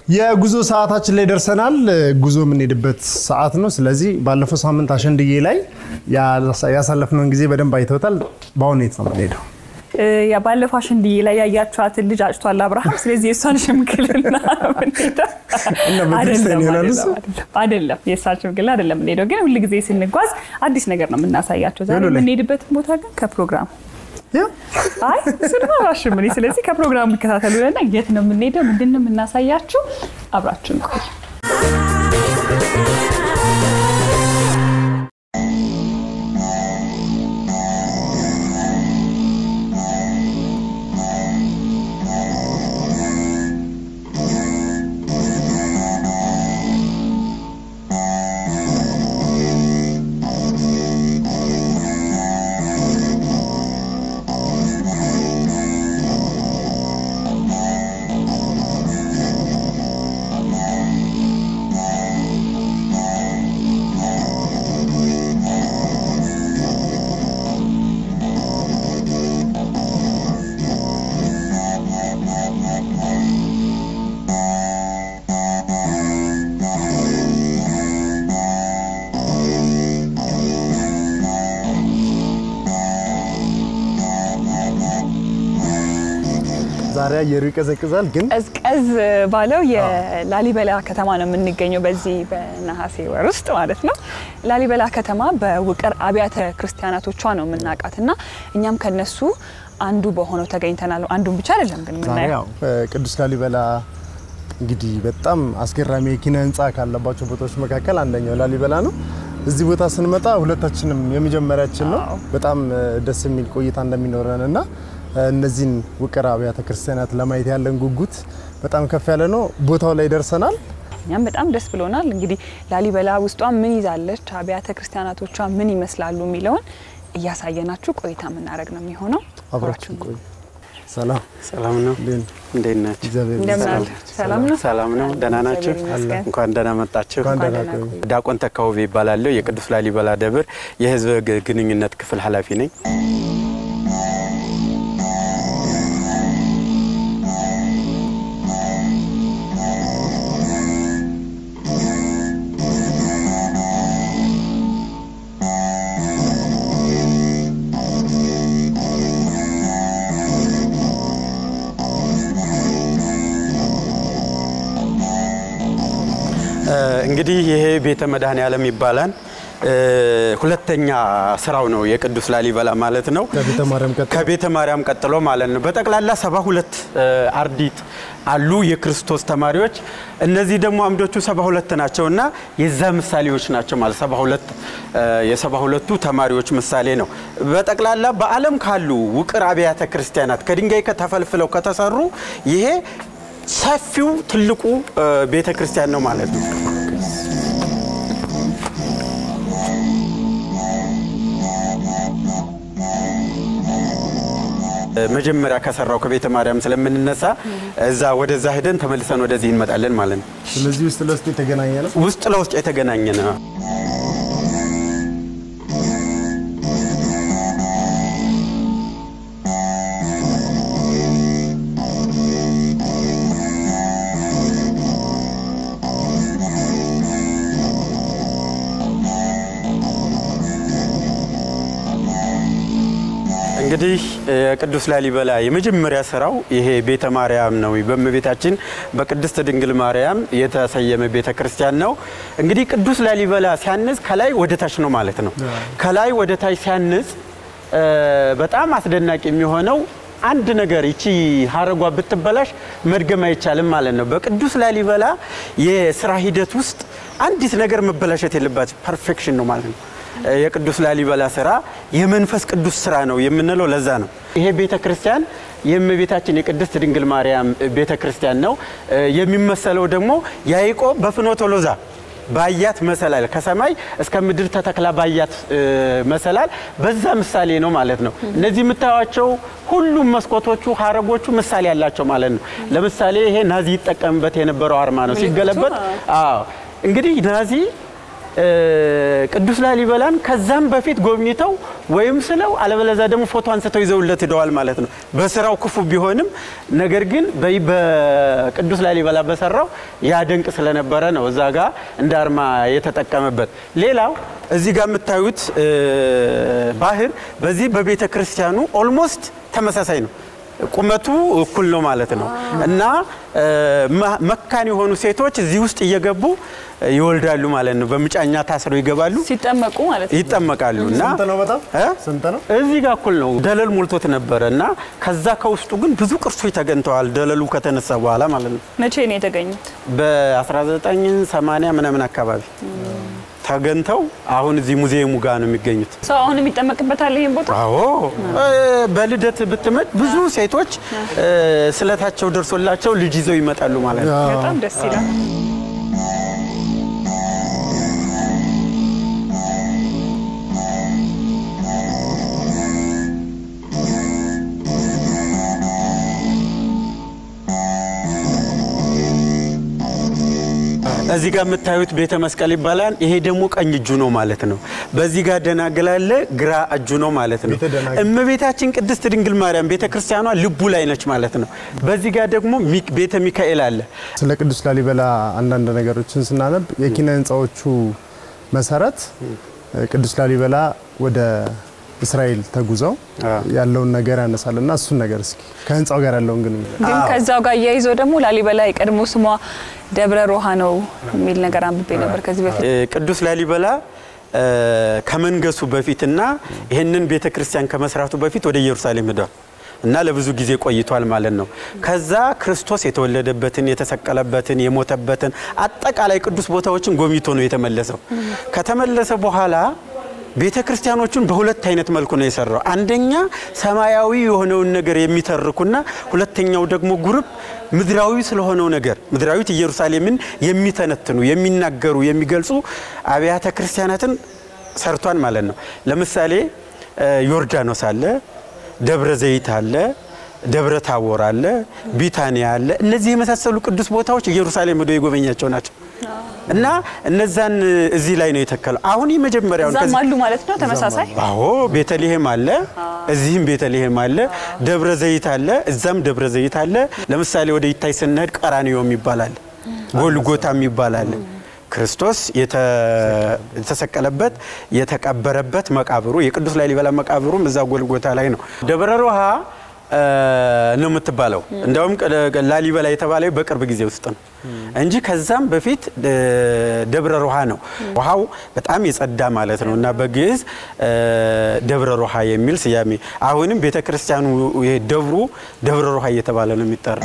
የጉዞ ሰዓታችን ላይ ደርሰናል። ጉዞ የምንሄድበት ሰዓት ነው። ስለዚህ ባለፈው ሳምንት አሸንድዬ ላይ ያሳለፍነውን ጊዜ በደንብ አይተውታል። በአሁኑ የት ነው የምንሄደው? ያ ባለፈው አሸንድዬ ላይ ያያችኋትን ልጅ አጭቷል አብርሃም። ስለዚህ የእሷን ሽምግልና ነው የምንሄደው። እና በክርስቲያን ይሆናል እሱ? አይደለም፣ የእሷን ሽምግልና አይደለም የምንሄደው፣ ግን ሁል ጊዜ ስንጓዝ አዲስ ነገር ነው የምናሳያቸው። ዛሬ ሄሎ ላይ። የምንሄድበትን ቦታ ግን ከፕሮግራሙ ያ አይ እሱንማ አላሽም እኔ። ስለዚህ ከፕሮግራሙ ይከታተሉና የት ነው የምንሄደው፣ ምንድን ነው የምናሳያችሁ፣ አብራችሁን ቆዩ። ዛሬ አየሩ ይቀዘቅዛል፣ ግን ቀዝቀዝ ባለው የላሊበላ ከተማ ነው የምንገኘው በዚህ በነሐሴ ወር ውስጥ ማለት ነው። ላሊበላ ከተማ በውቅር አብያተ ክርስቲያናቶቿ ነው የምናውቃት እና እኛም ከነሱ አንዱ በሆነው ተገኝተናል። አንዱን ብቻ አይደለም ግን ዛሬ የምናየው ያው ቅዱስ ላሊበላ እንግዲህ በጣም አስገራሚ የኪነ ህንፃ ካለባቸው ቦታዎች መካከል አንደኛው ላሊበላ ነው። እዚህ ቦታ ስንመጣ ሁለታችንም የመጀመሪያችን ነው። አዎ። በጣም ደስ የሚል ቆይታ እንደሚኖረን እና እነዚህን ውቅር አብያተ ክርስቲያናት ለማየት ያለን ጉጉት በጣም ከፍ ያለ ነው። ቦታው ላይ ደርሰናል። እኛም በጣም ደስ ብሎናል። እንግዲህ ላሊበላ ውስጧ ምን ይዛለች፣ አብያተ ክርስቲያናቶቿ ምን ይመስላሉ የሚለውን እያሳየናችሁ ቆይታ የምናደርግ ነው የሚሆነው። አብራችን ቆዩ። ሰላም ሰላም ነው። እንዴት ነው? እንዴት ናችሁ? እግዚአብሔር እንደምን ይመስገን። አለ? ሰላም ነው? ሰላም ነው። ደህና ናችሁ? እግዚአብሔር ይመስገን። እንኳን ደህና መጣችሁ። እንኳን ደህና ደህና ቆዩ። ቆዩ። ዲያቆን ተካውቤ ይባላለሁ። የቅዱስ ላሊበላ ደብር የህዝብ ግ- ግንኙነት ክፍል ኃላፊ ነኝ። እ፣ እንግዲህ ይሄ ቤተ መድኃኔ ዓለም ይባላል። እ፣ ሁለተኛ ስራው ነው የቅዱስ ላሊበላ ማለት ነው። ከቤተ ማርያም ቀጥሎ ከቤተ ማርያም ቀጥሎ ማለት ነው። በጠቅላላ ሰባ ሁለት አርዲት አሉ የክርስቶስ ተማሪዎች። እነዚህ ደግሞ አምዶቹ ሰባ ሁለት ናቸው እና የዛ ምሳሌዎች ናቸው ማለት ሰባ ሁለት የሰባ ሁለቱ ተማሪዎች ምሳሌ ነው። በጠቅላላ በዓለም ካሉ ውቅር አብያተ ክርስቲያናት ከድንጋይ ተፈልፍለው ከተሰሩ ይሄ ሰፊው ትልቁ እ፣ ቤተ ክርስቲያን ነው ማለት ነው። መጀመሪያ ከሰራው ከቤተ ማርያም ስለምንነሳ እዛ ወደዛ ሄደን ተመልሰን ወደዚህ እንመጣለን ማለት ነው። ስለዚህ ውስጥ ለውስጥ የተገናኘ ነው። ውስጥ ለውስጥ የተገናኘ ነው። እንግዲህ የቅዱስ ላሊበላ የመጀመሪያ ስራው ይሄ ቤተ ማርያም ነው። በእመቤታችን በቅድስት ድንግል ማርያም የተሰየመ ቤተ ክርስቲያን ነው። እንግዲህ ቅዱስ ላሊበላ ሲያንጽ ከላይ ወደ ታች ነው ማለት ነው። ከላይ ወደ ታች ሲያንጽ እ፣ በጣም አስደናቂ የሚሆነው አንድ ነገር ይቺ ሀረጓ ብትበላሽ መድገም አይቻልም ማለት ነው። በቅዱስ ላሊበላ የስራ ሂደት ውስጥ አንዲት ነገር መበላሸት የለባት ፐርፌክሽን ነው ማለት ነው። የቅዱስ ላሊበላ ስራ የመንፈስ ቅዱስ ስራ ነው የምንለው ለዛ ነው። ይሄ ቤተ ክርስቲያን የእመቤታችን የቅድስት ድንግል ማርያም ቤተ ክርስቲያን ነው። የሚመሰለው ደግሞ ያዕቆብ በፍኖተ ሎዛ ባያት መሰላል ከሰማይ እስከ ምድር ተተክላ ባያት መሰላል በዛ ምሳሌ ነው ማለት ነው። እነዚህ የምታዩቸው ሁሉም መስኮቶቹ ሀረጎቹ ምሳሌ ያላቸው ማለት ነው። ለምሳሌ ይሄ ናዚ ይጠቀምበት የነበረው አርማ ነው ሲገለበጥ። አዎ እንግዲህ ናዚ እ፣ ቅዱስ ላሊበላን ከዛም በፊት ጎብኝተው ወይም ስለው አለበለዚያ ደግሞ ፎቶ አንስተው ይዘውለት ሂደዋል ማለት ነው። በስራው ክፉ ቢሆንም ነገር ግን በይ- በቅዱስ ላሊበላ በሰራው ያደንቅ ስለነበረ ነው እዛ ጋር እንደ አርማ የተጠቀመበት። ሌላው እዚህ ጋር የምታዩት እ፣ ባህር በዚህ በቤተ ክርስቲያኑ ኦልሞስት ተመሳሳይ ነው። ቁመቱ እኩል ነው ማለት ነው እና እ፣ መ- መካን የሆኑ ሴቶች እዚህ ውስጥ እየገቡ ይወልዳሉ ማለት ነው። በምጫኛ ታስረው ይገባሉ፣ ሲጠመቁ ማለት ነው። ይጠመቃሉ እና ስንት ነው? በጣም እ? ስንት ነው? እዚህ ጋር እኩል ነው። ደለል ሞልቶት ነበረ እና ከዛ ከውስጡ ግን ብዙ ቅርሶች ተገኝተዋል። ደለሉ ከተነሳ በኋላ ማለት ነው መቼ ነው የተገኙት? በ1980 ምናምን አካባቢ ተገኝተው አሁን እዚህ ሙዚየሙ ጋር ነው የሚገኙት። ሰው አሁን የሚጠመቅበታል ይህን ቦታ አዎ እ፣ በልደት ብትመጥ ብዙ ሴቶች እ፣ ስለታቸው ደርሶላቸው ልጅ ይዘው ይመጣሉ ማለት ነው። በጣም ደስ ይላል። እዚህ ጋር የምታዩት ቤተ መስቀል ይባላል። ይሄ ደግሞ ቀኝ እጁ ነው ማለት ነው። በዚህ ጋር ደናግል አለ፣ ግራ እጁ ነው ማለት ነው። ቤተ ደናግል። እመቤታችን ቅድስት ድንግል ማርያም ቤተ ክርስቲያኗ ልቡ ላይ ነች ማለት ነው። በዚህ ጋር ደግሞ ሚክ- ቤተ ሚካኤል አለ። ስለ ቅዱስ ላሊበላ አንዳንድ ነገሮችን ስናነብ የኪነ ህንፃዎቹ መሰረት ቅዱስ ላሊበላ ወደ እስራኤል ተጉዘው ያለውን ነገር ያነሳል እና እሱን ነገር እስኪ ከህንፃው ጋር ያለውን ግንኙነት ግን ከዛው ጋር እያይዞ ደግሞ ላሊበላ የቀድሞ ስሟ ደብረ ሮሃ ነው የሚል ነገር አንብቤ ነበር ከዚህ በፊት። እ፣ ቅዱስ ላሊበላ እ፣ ከመንገሱ በፊትና ይህንን ቤተ ክርስቲያን ከመስራቱ በፊት ወደ ኢየሩሳሌም ሄዷል እና ለብዙ ጊዜ ቆይቷል ማለት ነው። ከዛ ክርስቶስ የተወለደበትን፣ የተሰቀለበትን፣ የሞተበትን አጠቃላይ ቅዱስ ቦታዎችን ጎብኝቶ ነው የተመለሰው። ከተመለሰ በኋላ ቤተ ክርስቲያኖቹን በሁለት አይነት መልኩ ነው የሰራው። አንደኛ ሰማያዊ የሆነውን ነገር የሚተርኩና ሁለተኛው ደግሞ ጉርብ ምድራዊ ስለሆነው ነገር ምድራዊት ኢየሩሳሌምን የሚተነትኑ የሚናገሩ፣ የሚገልጹ አብያተ ክርስቲያናትን ሰርቷን ማለት ነው። ለምሳሌ እ፣ ዮርዳኖስ አለ፣ ደብረ ዘይት አለ፣ ደብረ ታቦር አለ፣ ቢታንያ አለ። እነዚህ የመሳሰሉ ቅዱስ ቦታዎች ኢየሩሳሌም ሄዶ የጎበኛቸው ናቸው እና እነዛን እዚህ ላይ ነው የተከለው። አሁን የመጀመሪያውን እዛም ከዚህ- አሉ ማለት ነው ተመሳሳይ አዎ ቤተልሔም አለ፣ እዚህም ቤተልሔም አለ፣ ደብረ ዘይት አለ፣ እዛም ደብረ ዘይት አለ። ለምሳሌ ወደ ይታይ ስንሄድ ቀራኒዮም ይባላል፣ ጎልጎታም ይባላል። ክርስቶስ የተ- የተሰቀለበት የተቀበረበት መቃብሩ የቅዱስ ላሊበላ መቃብሩም እዛ ጎልጎታ ላይ ነው። ደብረ ሮሃ እ፣ ነው የምትባለው። እንዲያውም ቀ- ላሊበላ የተባለው በቅርብ ጊዜ ውስጥ ነው እንጂ ከዛም በፊት እ፣ ደብረ ሮሃ ነው። ውሃው በጣም የጸዳ ማለት ነው እና በግዕዝ እ፣ ደብረ ሮሃ የሚል ስያሜ አሁንም ቤተ ክርስቲያኑ ይሄ ደብሩ ደብረ ሮሃ እየተባለ ነው የሚጠራው።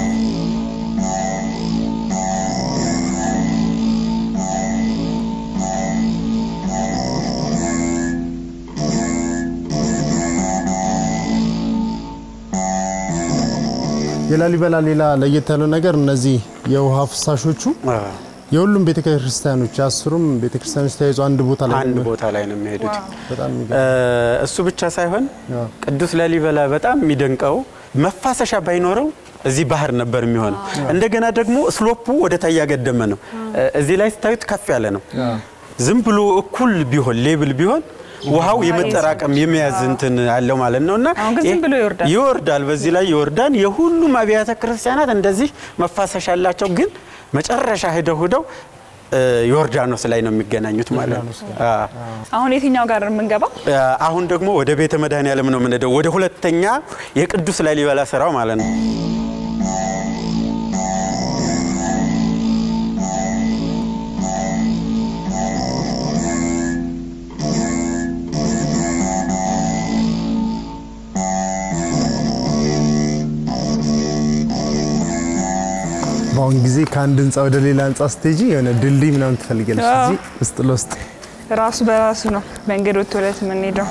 የላሊበላ ሌላ ለየት ያለው ነገር እነዚህ የውሃ ፍሳሾቹ የሁሉም ቤተክርስቲያኖች የአስሩም ቤተክርስቲያኖች ተያይዞ አንድ ቦታ ላይ አንድ ነው። ቦታ ላይ ነው የሚሄዱት። በጣም እ፣ የሚገርም። እሱ ብቻ ሳይሆን አዎ። ቅዱስ ላሊበላ በጣም የሚደንቀው መፋሰሻ ባይኖረው እዚህ ባህር ነበር የሚሆነው። እንደገና ደግሞ ስሎፑ ወደ ታች ያገደመ ነው። እ፣ እዚህ ላይ ስታዩት ከፍ ያለ ነው። ዝም ብሎ እኩል ቢሆን ሌብል ቢሆን ውሃው የመጠራቀም የመያዝ እንትን አለው ማለት ነው እና አሁን ግን ዝም ይህ ብሎ ይወርዳል። ይወርዳል። በዚህ ላይ ይወርዳል። የሁሉም አብያተ ክርስቲያናት እንደዚህ መፋሰሻ አላቸው። ግን መጨረሻ ሄደው ሄደው እ፣ ዮርዳኖስ ላይ ነው የሚገናኙት ማለት ነው። አዎ። አሁን የትኛው ጋር የምንገባው? አሁን ደግሞ ወደ ቤተ መድኃኔዓለም ነው የምንሄደው። ወደ ሁለተኛ የቅዱስ ላሊበላ ስራው ማለት ነው። በአሁን ጊዜ ከአንድ ህንፃ ወደ ሌላ ህንፃ ስትሄጂ የሆነ ድልድይ ምናምን ትፈልጊያለሽ። አዎ። እዚህ ውስጥ ለውስጥ ራሱ በራሱ ነው መንገድ ወጥቶ ዕለት የምንሄደው።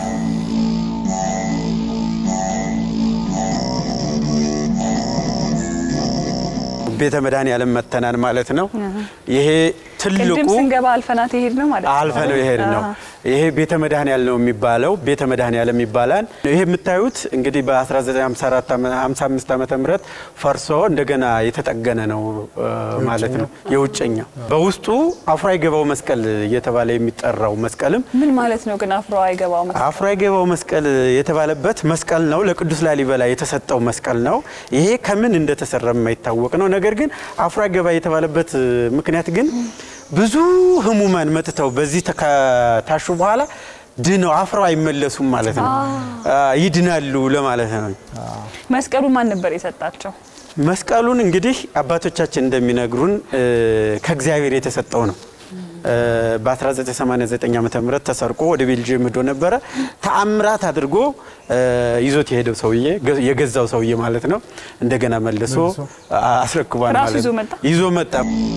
ቤተ መድኃኔዓለም መተናን ማለት ነው። ይሄ ትልቁ ቅድም ስንገባ አልፈናት የሄድ ነው ማለት ነው። አልፈ ነው ይሄድ ነው። አሃ። ይሄ ቤተ መድኃኔዓለም ነው የሚባለው። ቤተ መድኃኔዓለም ይባላል። ይሄ የምታዩት እንግዲህ በ1954 55 ዓመተ ምህረት ፈርሶ እንደገና የተጠገነ ነው እ ማለት ነው። የውጭኛው በውስጡ አፍሮ አይገባው መስቀል እየተባለ የሚጠራው መስቀልም ምን ማለት ነው ግን አፍሮ አይገባው መሰለኝ። አፍሮ አይገባው መስቀል የተባለበት መስቀል ነው። ለቅዱስ ላሊበላ የተሰጠው መስቀል ነው። ይሄ ከምን እንደተሰራ የማይታወቅ ነው። ነገር ግን አፍሮ አይገባ የተባለበት ምክንያት ግን ብዙ ህሙማን መጥተው በዚህ ከታሹ በኋላ ድነው አፍረው አይመለሱም ማለት ነው። ይድናሉ ለማለት ነው። መስቀሉ ማን ነበር የሰጣቸው? መስቀሉን እንግዲህ አባቶቻችን እንደሚነግሩን እ ከእግዚአብሔር የተሰጠው ነው። እ በ1989 ዓ ም ተሰርቆ ወደ ቤልጅየም ሄዶ ነበረ። ተአምራት አድርጎ እ ይዞት የሄደው ሰውዬ ገ- የገዛው ሰውዬ ማለት ነው። እንደገና መልሶ አስረክቧል ራሱ ማለት ይዞ ነው። መጣ? ይዞ መጣ።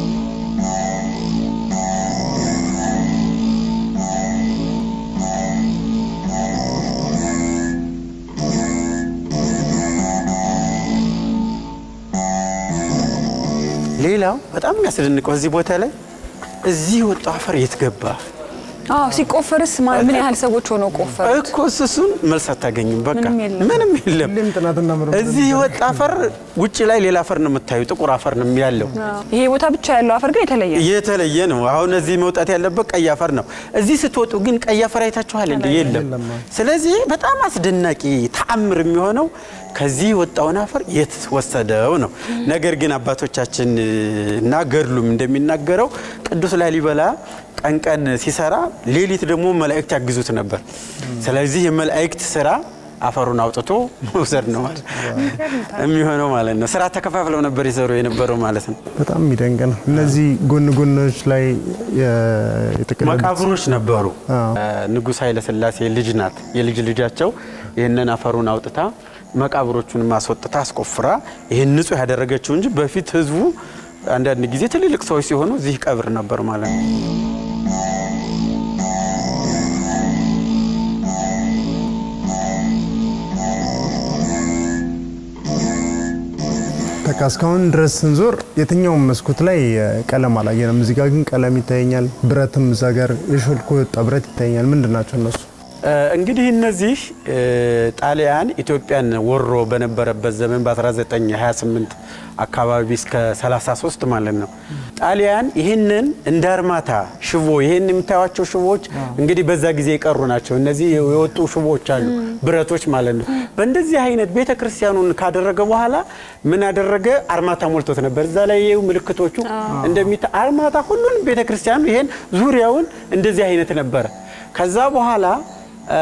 ሌላው በጣም የሚያስደንቀው እዚህ ቦታ ላይ እዚህ የወጣው አፈር የት ገባ አዎ ሲቆፈርስ ማ- ምን ያህል ሰዎች ሆነው ቆፈሩ? እኮ እሱን መልስ አታገኝም። በቃ ምንም የለም። ምንም የለም። ሁሌም ጥናትና ምርምር እዚህ የወጣ አፈር ውጭ ላይ ሌላ አፈር ነው የምታዩ፣ ጥቁር አፈር ነው ያለው። ይሄ ቦታ ብቻ ያለው አፈር ግን የተለየ ነው። የተለየ ነው። አሁን እዚህ መውጣት ያለበት ቀይ አፈር ነው። እዚህ ስትወጡ ግን ቀይ አፈር አይታችኋል እንደ የለም። ስለዚህ በጣም አስደናቂ ተአምር የሚሆነው ከዚህ የወጣውን አፈር የት ወሰደው ነው። ነገር ግን አባቶቻችን እና ገድሉም እንደሚናገረው ቅዱስ ላሊበላ ቀን ቀን ሲሰራ፣ ሌሊት ደግሞ መላእክት ያግዙት ነበር። ስለዚህ የመላእክት ስራ አፈሩን አውጥቶ መውሰድ ነው ማለት የሚሆነው ማለት ነው። ስራ ተከፋፍለው ነበር የሰሩ የነበረው ማለት ነው። በጣም የሚደንቅ ነው። እነዚህ ጎን ጎኖች ላይ የ- የተቀለሉት መቃብሮች ነበሩ። አዎ። ንጉሥ ኃይለ ሥላሴ ልጅ ናት የልጅ ልጃቸው ይህንን አፈሩን አውጥታ መቃብሮቹን ማስወጥታ አስቆፍራ ይህን ንጹህ ያደረገችው እንጂ በፊት ህዝቡ አንዳንድ ጊዜ ትልልቅ ሰዎች ሲሆኑ እዚህ ቀብር ነበር ማለት ነው። በቃ እስካሁን ድረስ ስንዞር የትኛውም መስኮት ላይ እ፣ ቀለም አላየንም። እዚህ ጋር ግን ቀለም ይታየኛል። ብረትም እዛ ጋር የሾልኮ የወጣ ብረት ይታየኛል። ምንድን ናቸው እነሱ? እ፣ እንግዲህ እነዚህ እ፣ ጣሊያን ኢትዮጵያን ወሮ በነበረበት ዘመን በ1928 አካባቢ እስከ 33 ማለት ነው። ጣሊያን ይህንን እንደ አርማታ ሽቦ ይህን የምታዩቸው ሽቦዎች እንግዲህ በዛ ጊዜ የቀሩ ናቸው። እነዚህ የወጡ ሽቦዎች አሉ፣ ብረቶች ማለት ነው። በእንደዚህ አይነት ቤተ ክርስቲያኑን ካደረገ በኋላ ምን አደረገ? አርማታ ሞልቶት ነበር። እዛ ላይ ይኸው ምልክቶቹ እንደሚታ አርማታ ሁሉንም ቤተ ክርስቲያኑ ይሄን ዙሪያውን እንደዚህ አይነት ነበረ። ከዛ በኋላ እ፣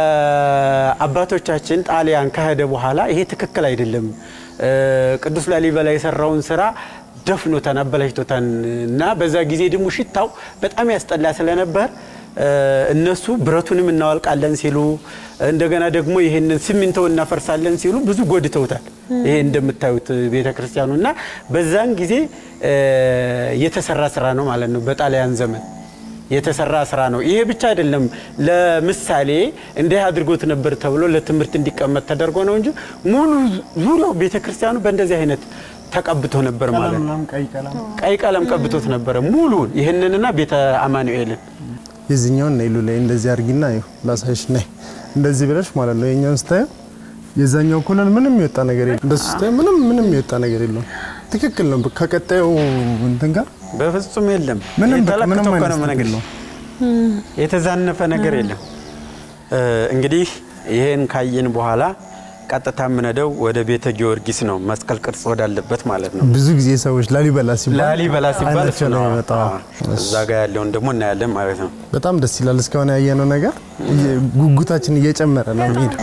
አባቶቻችን ጣሊያን ከሄደ በኋላ ይሄ ትክክል አይደለም፣ እ፣ ቅዱስ ላሊበላ የሰራውን ስራ ደፍኖታን አበላሽቶታን እና በዛ ጊዜ ደግሞ ሽታው በጣም ያስጠላ ስለነበር እ፣ እነሱ ብረቱንም እናወልቃለን ሲሉ እንደገና ደግሞ ይህንን ሲሚንቶ እናፈርሳለን ሲሉ ብዙ ጎድተውታል። ይሄ እንደምታዩት ቤተ ክርስቲያኑ እና በዛን ጊዜ እ፣ የተሰራ ስራ ነው ማለት ነው በጣሊያን ዘመን የተሰራ ስራ ነው። ይሄ ብቻ አይደለም። ለምሳሌ እንዲህ አድርጎት ነበር ተብሎ ለትምህርት እንዲቀመጥ ተደርጎ ነው እንጂ ሙሉ ዙሪያው ቤተ ክርስቲያኑ በእንደዚህ አይነት ተቀብቶ ነበር ማለት ነው። ቀይ ቀለም ቀይ ቀለም ቀብቶት ነበረ ሙሉን ይህንንና ቤተ አማኑኤልን የዚህኛውን ነይሉ ላይ እንደዚህ አድርጊና ይኸው ላሳይሽ ነይ እንደዚህ ብለሽ ማለት ነው። የኛውን ስታየው የዛኛው ኮለን ምንም የወጣ ነገር የለም። እንደሱ ስታየው ምንም ምንም የወጣ ነገር የለውም። ትክክል ነው። ከቀጣዩ እንትን ጋር በፍጹም የለም። ምንም በቃ የተለክቶ ምንም እኮ አይነት ነው ነገር የምነግርሽ። የለውም። የተዛነፈ ነገር የለም። እ፣ እንግዲህ ይሄን ካየን በኋላ ቀጥታ የምንሄደው ወደ ቤተ ጊዮርጊስ ነው፣ መስቀል ቅርጽ ወዳለበት ማለት ነው። ብዙ ጊዜ ሰዎች ላሊበላ ሲባል ላሊበላ ሲባል እሱ አይናቸው ነው። ላይ ይመጣው። አዎ። እዛ ጋር ያለውን ደግሞ እናያለን ማለት ነው። በጣም ደስ ይላል። እስካሁን ያየነው ነገር እየ- ጉጉታችን እየጨመረ ነው የሚሄደው።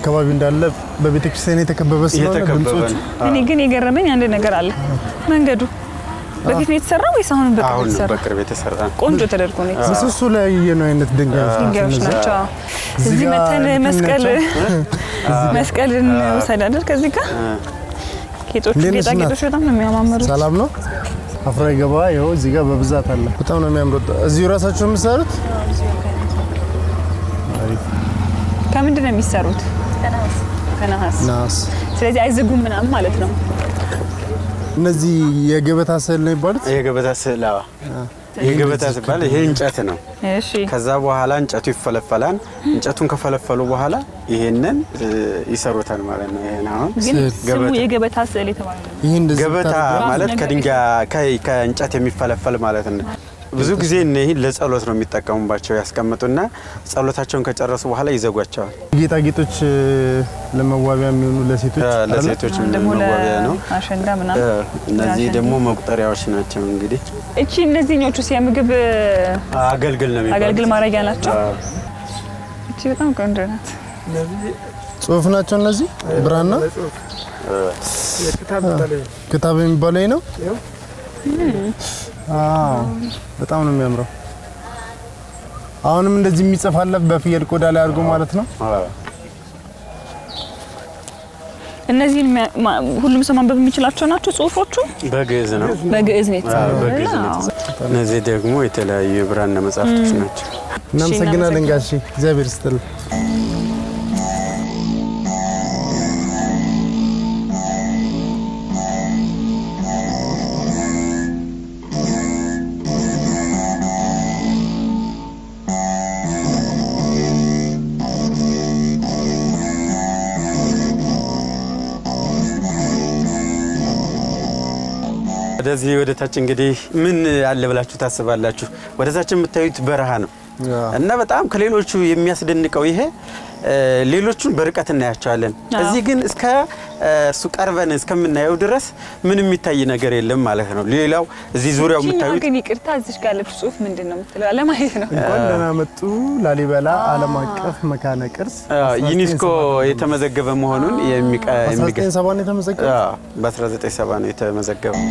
አካባቢ እንዳለ በቤተ ክርስቲያን የተከበበ ስለሆነ እየተከበበ ድምጾቹ ነው። እኔ ግን የገረመኝ አንድ ነገር አለ። መንገዱ በፊት ነው የተሰራው ወይስ አሁን በቅርብ አሁን ነው የተሰራው? በቅርብ የተሰራ ነው። ቆንጆ ተደርጎ ነው የተሰራው። ምሰሶ ላይ ያየነው አይነት ድንጋዮች ድንጋዮች እነዚያ። ናቸው። እዚህ እዚህ ጋር መተን እንትን መስቀል ናቸው። መስቀልን ውሰድ አይደል? ከዚህ ጋር ጌጦቹ እንዴት ነሽ ጌጣጌጦች በጣም ነው የሚያማምሩት። ሰላም ነው። አፍራ ገባ ይኸው እዚህ ጋር በብዛት አለ። በጣም ነው የሚያምሩት። እዚሁ ራሳቸው የምትሰሩት ከምንድን ነው የሚሰሩት? ከነሐስ። ናስ። ስለዚህ አይዝጉም ምናምን ማለት ነው። እነዚህ የገበታ ስዕል ነው የሚባሉት። የገበታ ስዕል አዎ። የገበታ ሲባል ይሄ እንጨት ነው። እሺ ከዛ በኋላ እንጨቱ ይፈለፈላል። እንጨቱን ከፈለፈሉ በኋላ ይሄንን እ, ይሰሩታል ማለት ነው። ይሄን አሁን ግን ስዕል። ስሙ ገበታ። የገበታ ስዕል የተባለ ነው። ይህ እንደዚህ ገበታ ብታደርገው ማለት ነገር ከድንጋይ ከ- ከእንጨት የሚፈለፈል ማለት ነው። ብዙ ጊዜ እነዚህ ለጸሎት ነው የሚጠቀሙባቸው። ያስቀምጡና ጸሎታቸውን ከጨረሱ በኋላ ይዘጓቸዋል። ጌጣጌጦች እ፣ ለመዋቢያ የሚሆኑ ለሴቶች እ, አይደለ? ለሴቶች ደግሞ መዋቢያ ነው። ለአሸንዳ እ, ምናምን እነዚህ ለአሸንዳ። ደግሞ መቁጠሪያዎች ናቸው። እንግዲህ እቺ እነዚህኞቹ የምግብ አገልግል ነው የሚባሉት። አገልግል ማድረጊያ ናቸው። አዎ። እቺ በጣም ቆንጆ ናት። ጽሁፍ ናቸው እነዚህ ብራና ክታብ የሚባለው ይሄ ነው። አዎ በጣም ነው የሚያምረው። አሁንም እንደዚህ የሚጽፍ አለ በፍየል ቆዳ ላይ አድርጎ ማለት ነው። አዎ። እነዚህን የሚያ- ማ- ሁሉም ሰው ማንበብ የሚችላቸው ናቸው። ጽሁፎቹ በግዕዝ ነው። በግዕዝ ነው አዎ፣ የተጻፉት። በግዕዝ ነው አዎ። የተጻፉት። እነዚህ ደግሞ የተለያዩ የብራና መጽሐፍቶች ናቸው። እናመሰግናለን ጋሼ፣ እግዚአብሔር ይስጥልን። ወደዚህ ወደ ታች እንግዲህ ምን አለ ብላችሁ ታስባላችሁ? ወደ ታች የምታዩት በረሃ ነው እና በጣም ከሌሎቹ የሚያስደንቀው ይሄ እ፣ ሌሎቹን በርቀት እናያቸዋለን። አዎ። እዚህ ግን እስከ እ፣ እሱ ቀርበን እስከምናየው ድረስ ምንም የሚታይ ነገር የለም ማለት ነው። ሌላው እዚህ ዙሪያው ይችኛዋ የምታዩት ግን ይቅርታ፣ እዚች ጋር ያለችው ጽሁፍ ምንድን ነው የምትለው? ለማየት ነው። እንኳን ደህና መጡ ላሊበላ ዓለም አቀፍ መካነ ቅርስ አ፣ ዩኔስኮ የተመዘገበ መሆኑን የሚቀ- የሚገ 1970 ነው የተመዘገበው። አ፣ በ1970 ነው የተመዘገበው።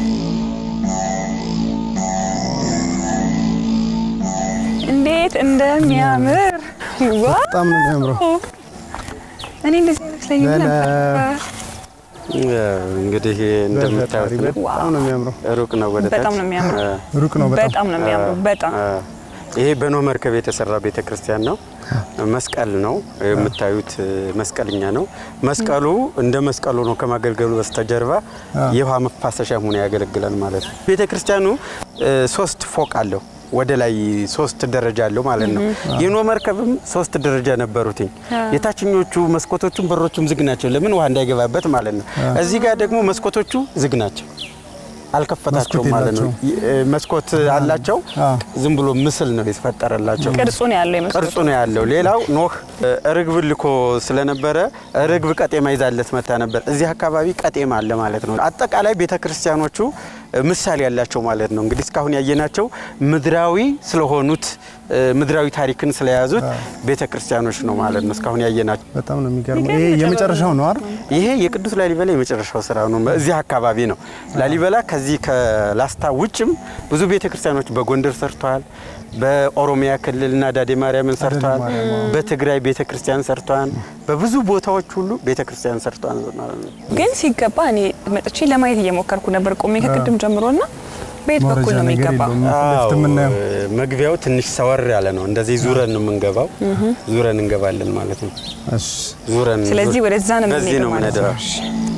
እንዴት እንደሚያምር ዋ! በጣም ነው የሚያምረው። እኔ እንደዚህ አይመስለኝም ለለ- ነበር። እንግዲህ እንደምታዩት ነው። በጣም ነው የሚያምረው። ሩቅ ነው ወደ ታች። በጣም ነው የሚያምረው። አ፣ ሩቅ ነው በጣም በጣም ነው የሚያምሩ። በጣም አ፣ ይሄ በኖህ መርከብ የተሰራ ቤተ ክርስቲያን ነው። መስቀል ነው የምታዩት፣ መስቀልኛ ነው። መስቀሉ እንደ መስቀሉ ነው ከማገልገሉ በስተጀርባ የውሃ መፋሰሻ ሆኖ ያገለግላል ማለት ነው። ቤተ ክርስቲያኑ እ፣ ሶስት ፎቅ አለው። ወደ ላይ ሶስት ደረጃ አለው ማለት ነው። የኖህ መርከብም ሶስት ደረጃ ነበሩትኝ። የታችኞቹ መስኮቶቹም በሮቹም ዝግ ናቸው። ለምን ውሃ እንዳይገባበት ማለት ነው። እዚህ ጋር ደግሞ መስኮቶቹ ዝግ ናቸው። አልከፈታቸውም መስኮት ማለት ነው። የላቸውም። ይ- እ፣ መስኮት አላቸው። አዎ። ዝም ብሎ ምስል ነው የተፈጠረላቸው። ቅርጹ ነው ያለው የመስኮቱ። ቅርጹ ነው ያለው። ሌላው ኖህ እ፣ ርግብ ልኮ ስለነበረ ርግብ ቀጤማ ይዛለት መታ ነበር። እዚህ አካባቢ ቀጤማ አለ ማለት ነው። አጠቃላይ ቤተ ክርስቲያኖቹ እ፣ ምሳሌ ያላቸው ማለት ነው። እንግዲህ እስካሁን ያየናቸው ምድራዊ ስለሆኑት እ፣ ምድራዊ ታሪክን ስለያዙት ቤተ ክርስቲያኖች ነው ማለት ነው። እስካሁን ያየናቸው በጣም ነው የሚገርመው። የሚገርም ይሄ ጥበብ የመጨረሻው ነው አይደል? ይሄ የቅዱስ ላሊበላ የመጨረሻው ስራ ነው። እዚህ አካባቢ ነው ላሊበላ። ከዚህ ከላስታ ውጭም ብዙ ቤተ ክርስቲያኖች በጎንደር ሰርተዋል። በኦሮሚያ ክልልና ዳዴ ማርያምን ሰርተዋል። በትግራይ ቤተ ክርስቲያን ሰርተዋል። በብዙ ቦታዎች ሁሉ ቤተ ክርስቲያን ሰርተዋል ማለት ነው። ግን ሲገባ እኔ መጥቼ ለማየት እየሞከርኩ ነበር ቆሜ ከቅድም ጀምሮና በየት በኩል መውረጃ ነው ነገር የሚገባው? የለውም። ፊት ለፊት የምናየው አዎ፣ መግቢያው ትንሽ ሰወር ያለ ነው። እንደዚህ ዙረን ነው የምንገባው። ዙረን እንገባለን ማለት ነው። እሺ። ዙረን ስለዚህ ወደዛ ነው በዚህ የምንሄደው ነው ማለት ነው። የምንሄደው።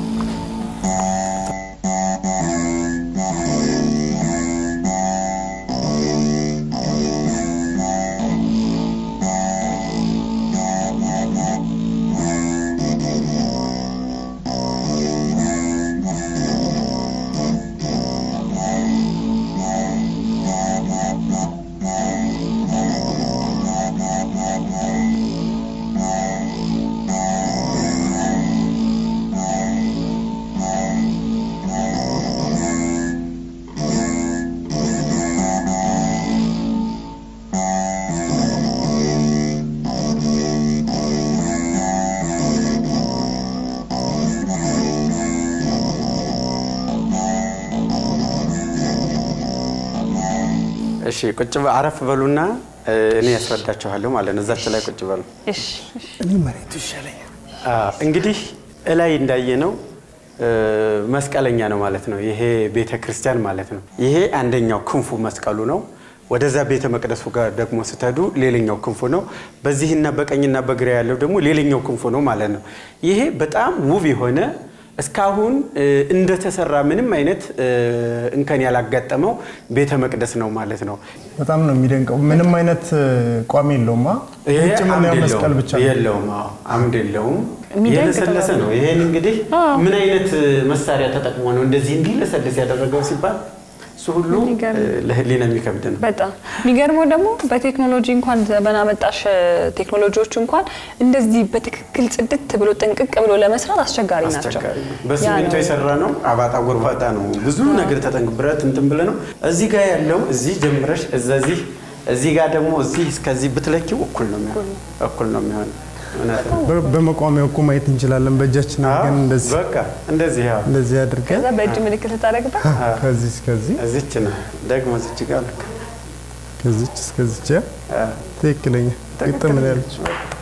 እሺ ቁጭ በ- አረፍ በሉና እ፣ እኔ ያስረዳችኋለሁ ማለት ነው። እዛች ላይ ቁጭ በሉ። እሺ እሺ። እኔ መሬቱ ይሻለኛል። አዎ፣ እንግዲህ እላይ እንዳየነው እ፣ መስቀለኛ ነው ማለት ነው። ይሄ ቤተ ክርስቲያን ማለት ነው። ይሄ አንደኛው ክንፉ መስቀሉ ነው። ወደዛ ቤተ መቅደሱ ጋር ደግሞ ስትሄዱ ሌላኛው ክንፉ ነው። በዚህና በቀኝና በግራ ያለው ደግሞ ሌላኛው ክንፉ ነው ማለት ነው። ይሄ በጣም ውብ የሆነ እስካሁን እ፣ እንደተሰራ ምንም አይነት እ፣ እንከን ያላጋጠመው ቤተ መቅደስ ነው ማለት ነው። በጣም ነው የሚደንቀው። ምንም አይነት እ, ቋሚ የለውም። አ? ይሄ ውጭ አምድ የምናየው የለውም። መስቀል ብቻ ነው። የለውም። አዎ አምድ የለውም። የሚደንቅ የለሰለሰ ጥበብ ነው። ይሄን እንግዲህ ምን አይነት መሳሪያ ተጠቅሞ ነው እንደዚህ እንዲለሰልስ ያደረገው ሲባል እሱ ሁሉ የሚገርም። እ፣ ለህሊና የሚከብድ ነው። በጣም የሚገርመው ደግሞ በቴክኖሎጂ እንኳን ዘመን አመጣሽ ቴክኖሎጂዎች እንኳን እንደዚህ በትክክል ጽድት ብሎ ጥንቅቅ ብሎ ለመስራት አስቸጋሪ ናቸው። አስቸጋሪ ነው። ያ በሲሚንቶ ነው። የሰራ ነው። አባጣ ጎርባጣ ነው። ብዙ ነገር ተጠንቅ ብረት እንትን ብለ ነው። እዚህ ጋር ያለው እዚህ ጀምረሽ እዚህ እዚህ ጋር ደግሞ እዚህ እስከዚህ ብትለኪው እኩል ነው የሚሆነው። እኩል ነው የሚሆነው። እውነት ነው። በ- በመቋሚያው እኮ ማየት እንችላለን። በእጃችን አድርገን እንደዚህ በቃ እንደዚህ ያው እንደዚህ አድርገን ከዛ በእጅ ምልክት ልታደርግበት ከዚህ እስከዚህ እዚች ነው ደግሞ እዚች ጋር ልክ ከዚች እስከዚች ያ አ፣ ትክክለኛ ግጥም ነው ያለች።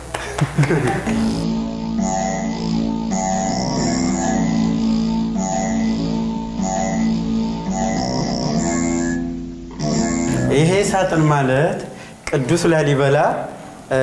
ይሄ ሳጥን ማለት ቅዱስ ላሊበላ እ፣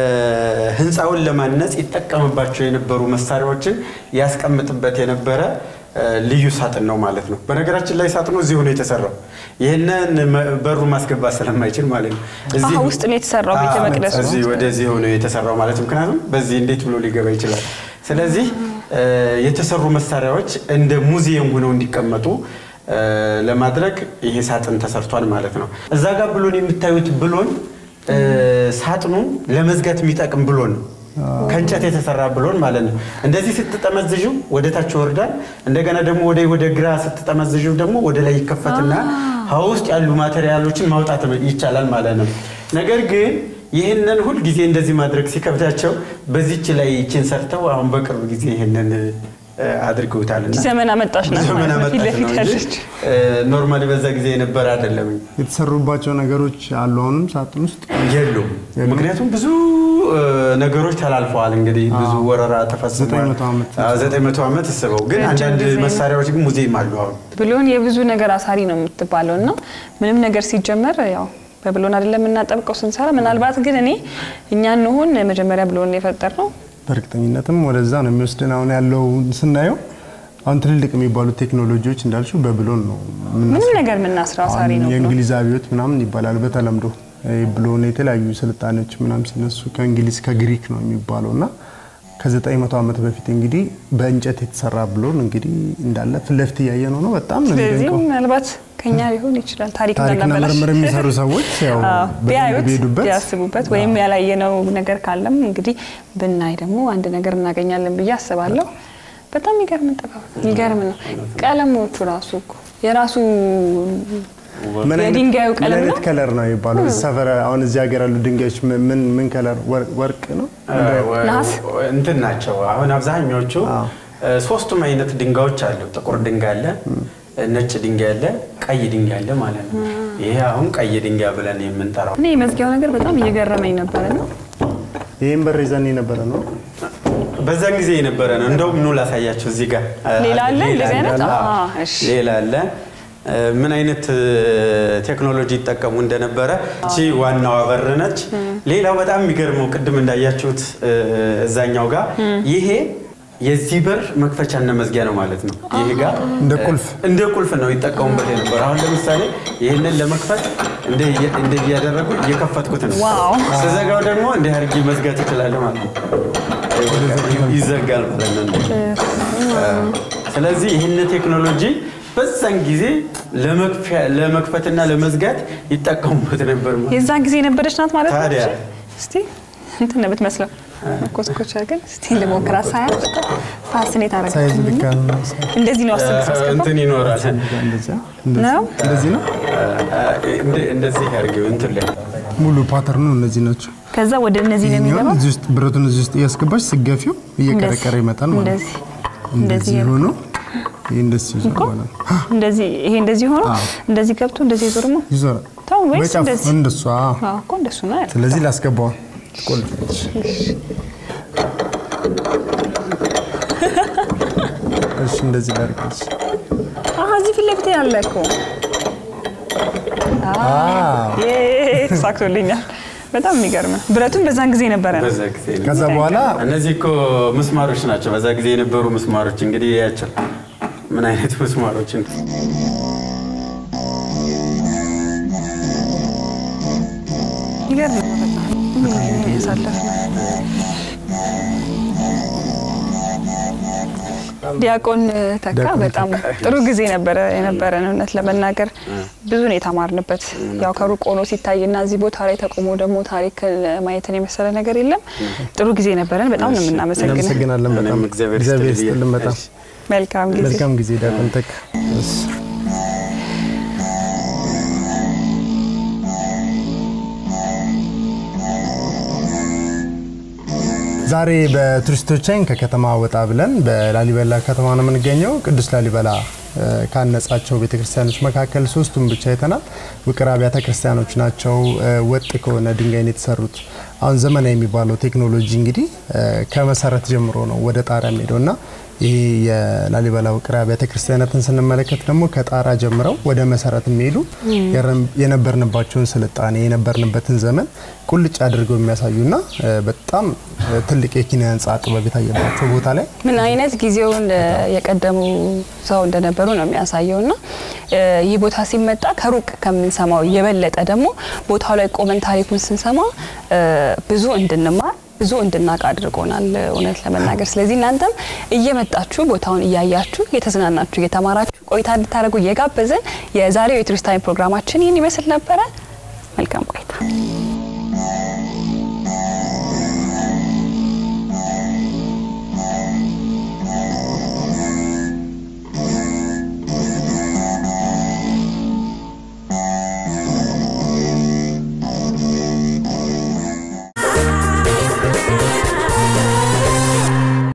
ህንፃውን ለማነጽ ይጠቀምባቸው የነበሩ መሳሪያዎችን ያስቀምጥበት የነበረ እ፣ ልዩ ሳጥን ነው ማለት ነው። በነገራችን ላይ ሳጥኑ እዚሁ ነው የተሰራው። ይህንን መ- በሩ ማስገባት ስለማይችል ማለት ነው። እዚህ አሀ፣ ውስጥ ነው የተሰራው ቤተ አዎ፣ መቅደሱ። እዚህ ወደዚህ ሆኖ የተሰራው ማለት ነው። ምክንያቱም በዚህ እንዴት ብሎ ሊገባ ይችላል? ስለዚህ እ፣ የተሰሩ መሳሪያዎች እንደ ሙዚየም ሆነው እንዲቀመጡ እ፣ ለማድረግ ይሄ ሳጥን ተሰርቷል ማለት ነው። እዛ ጋር ብሎን የምታዩት ብሎን እ፣ ሳጥኑ ለመዝጋት የሚጠቅም ብሎን ነው። ከእንጨት የተሰራ ብሎን ማለት ነው። እንደዚህ ስትጠመዝዥው ወደ ታች ይወርዳል። እንደገና ደግሞ ወደ ወደ ግራ ስትጠመዝዥው ደግሞ ወደ ላይ ይከፈትና ውስጥ ያሉ ማቴሪያሎችን ማውጣት ይቻላል ማለት ነው። ነገር ግን ይህንን ሁል ጊዜ እንደዚህ ማድረግ ሲከብዳቸው በዚች ላይ ይችን ሰርተው አሁን በቅርብ ጊዜ ይህንን እ፣ አድርገውታልና ዘመን አመጣሽ ናት ዘመን ማለት ነው። ፊት አመጣሽ ነው ለፊት እንጂ ያለች ኖርማሊ በዛ ጊዜ የነበረ አይደለም። የተሰሩባቸው ነገሮች አሉ። አሁንም ሳጥን ውስጥ የሉም። ምክንያቱም ብዙ እ፣ ነገሮች ተላልፈዋል። እንግዲህ ብዙ ወረራ ተፈጽሟል። ዘጠኝ መቶ ዓመት አዎ፣ ዘጠኝ መቶ ዓመት እስበው ግን ረጅም አንዳንድ ጊዜ ነው። መሳሪያዎች ግን ሙዚየም አሉ አሁን ብሎን የብዙ ነገር አሳሪ ነው የምትባለው እና ምንም ነገር ሲጀመር ያው በብሎን አይደለም የምናጠብቀው ስንሰራ። ምናልባት ግን እኔ እኛ እንሆን መጀመሪያ ብሎን የፈጠር ነው በእርግጠኝነትም ወደዛ ነው የሚወስድን። አሁን ያለው ስናየው አሁን ትልልቅ የሚባሉ ቴክኖሎጂዎች እንዳልሽው በብሎን ነው የምናስ- ምንም ነገር የምናስረው አሳሪ አሁን ነው ብሎን። የእንግሊዝ አብዮት ምናምን ይባላል በተለምዶ ይህ ብሎን የተለያዩ ስልጣኔዎች ምናምን ሲነሱ ከእንግሊዝ ከግሪክ ነው የሚባለው እና ከዘጠኝ መቶ ዓመት በፊት እንግዲህ በእንጨት የተሰራ ብሎን እንግዲህ እንዳለ ፊት ለፊት እያየ ነው ነው በጣም ነው ስለዚህ የሚደንቀው። ምናልባት ከኛ ሊሆን ይችላል ታሪክ ታሪክና እንዳናበላሽ ምርምር የሚሰሩ ሰዎች ያው አዎ፣ በደንብ ቢያዩት ቢሄዱበት ቢያስቡበት ወይም ያላየነው ነገር ካለም እንግዲህ ብናይ ደግሞ አንድ ነገር እናገኛለን ብዬ አስባለሁ። በጣም የሚገርም ጥበብ የሚገርም ነው። ቀለሞቹ ራሱ እኮ የራሱ ምን አይነት- የድንጋዩ ምን ቀለም አይነት ነው? ከለር ነው የሚባለው? ሰፈር አሁን እዚህ ሀገር ያሉ ድንጋዮች ምን- ምን ምን ከለር ወርቅ- ወርቅ ነው? ነሐስ? እንትን ናቸው። አሁን አብዛኞቹ አዎ። እ፣ ሶስቱም አይነት ድንጋዮች አሉ። ጥቁር ድንጋይ አለ፣ ነጭ ድንጋይ አለ፣ ቀይ ድንጋይ አለ ማለት ነው። ይሄ አሁን ቀይ ድንጋይ ብለን የምንጠራው እኔ የመዝጊያው ነገር በጣም እየገረመኝ ነበረ ነው ይህም በር ይዘን የነበረ ነው። በዛን ጊዜ የነበረ ነው። እንደውም ኑ ላሳያቸው እዚህ ጋር ሌላ አለ? እንደዚህ አይነት? አለ። አዎ፣ አዎ፣ እሺ። ሌላ አለ። እ፣ ምን አይነት እ፣ ቴክኖሎጂ ይጠቀሙ እንደነበረ እቺ ዋናዋ በር ነች። ሌላው በጣም የሚገርመው ቅድም እንዳያችሁት እ፣ እዛኛው ጋር ይሄ የዚህ በር መክፈቻና መዝጊያ ነው ማለት ነው። ይሄ ጋር እንደ ቁልፍ እንደ ቁልፍ ነው ይጠቀሙበት የነበረ። አሁን ለምሳሌ ይህንን ለመክፈት እንደ እንደ እያደረጉ እየከፈትኩት ነው። ዋው። ስዘጋው ደግሞ እንዲህ አድርጌ መዝጋት እችላለሁ ማለት ነው። ይዘጋል ማለት ነው። ስለዚህ ይህን ቴክኖሎጂ በዛን ጊዜ ለመክፈያ- ለመክፈትና ለመዝጋት ይጠቀሙበት ነበር ማለት ነው። የዛን ጊዜ የነበረች ናት ማለት ነው። ታዲያ። እስቲ እንትን ነው የምትመስለው። ኮስኮች አድርገን እስቲ ልሞክራ። ሳያት ፋስኔት ሳይዝ አረጋት። ልክ ያልሆነ እንደዚህ ነው አስብ ሳስገባ እንትን ይኖራል። እንደዚያ ነው። እንደዚህ ነው። እንደ- እንደዚህ አድርገው እንትን ላይ ሙሉ ፓተርኑ እነዚህ ናቸው። ከዛ ወደ እነዚህ ነው ይሄኛውን የሚገባው። እዚህ ውስጥ ብረቱን እዚህ ውስጥ እያስገባች ስገፊው እየቀረቀረ ይመጣል ማለት ነው። እንደዚህ እንደዚህ እንደዚህ ሆኖ ይህ እንደዚህ ይዞር እኮ ማለት ነው። እንደዚህ ይሄ እንደዚህ ሆኖ አዎ። እንደዚህ ገብቶ እንደዚህ ዞርሞ ይዞራል ተው ወይስ በጫፍ እንደዚህ? እንደሷ አዎ። አዎ እኮ እንደሱ ነው ያለው። ስለዚህ ላስገባው ትቆልፈች እሺ እንደዚህ ላድርግልሽ አሀ እዚህ ፊት ለፊት ያለ እኮ አዎ ዬ ተሳክቶልኛል። በጣም የሚገርም ነው። ብረቱን በዛን ጊዜ ነበረ ነው። በዛ ጊዜ ነው። ከዛ በኋላ እነዚህ እኮ ምስማሮች ናቸው። በዛ ጊዜ የነበሩ ምስማሮች እንግዲህ ያቸው ምን አይነት ምስማሮችን ይገርም ነው በጣም ምን ጊዜ ያሳለፍነው። ዲያቆን ተካ ዲያቆን በጣም ጥሩ ጊዜ ነበረ የነበረን። እውነት ለመናገር ብዙ ነው የተማርንበት። ያው ከሩቅ ሆኖ ሲታይና እዚህ ቦታ ላይ ተቆሞ ደግሞ ታሪክ ማየትን የመሰለ ነገር የለም። ጥሩ ጊዜ ነበረን። በጣም ነው የምናመሰግነው። እናመሰግናለን በጣም እኔም እግዚአብሔር እግዚአብሔር ይስጥልኝ። ይስጥልን በጣም እሺ። መልካም ጊዜ መልካም ጊዜ ዲያቆን ተካ እሺ። ዛሬ በቱሪስቶችን ከከተማ ወጣ ብለን በላሊበላ ከተማ ነው የምንገኘው። ቅዱስ ላሊበላ እ፣ ካነጻቸው ቤተክርስቲያኖች መካከል ሶስቱን ብቻ አይተናል። ውቅር አብያተ ክርስቲያኖች ናቸው። እ፣ ወጥ ከሆነ ድንጋይ ነው የተሰሩት። አሁን ዘመናዊ የሚባለው ቴክኖሎጂ እንግዲህ እ፣ ከመሰረት ጀምሮ ነው ወደ ጣሪያ የሚሄደው እና ይህ የላሊበላ ውቅር አብያተ ክርስቲያናትን ስንመለከት ደግሞ ከጣራ ጀምረው ወደ መሰረት የሚሄዱ የረም- የነበርንባቸውን ስልጣኔ የነበርንበትን ዘመን ቁልጭ አድርገው የሚያሳዩና እ፣ በጣም እ፣ ትልቅ የኪነ ህንፃ ጥበብ የታየባቸው ቦታ ላይ ምን አይነት ጊዜውን እ፣ የቀደሙ ሰው እንደነበሩ ነው የሚያሳየው እና እ፣ ይህ ቦታ ሲመጣ ከሩቅ ከምንሰማው የበለጠ ደግሞ ቦታው ላይ ቆመን ታሪኩን ስንሰማ እ፣ ብዙ እንድንማር ብዙ እንድናውቅ አድርጎናል እውነት ለመናገር። ስለዚህ እናንተም እየመጣችሁ ቦታውን እያያችሁ እየተዝናናችሁ እየተማራችሁ ቆይታ እንድታደርጉ እየጋበዝን የዛሬው የቱሪስት ታይም ፕሮግራማችን ይህን ይመስል ነበረ። መልካም ቆይታ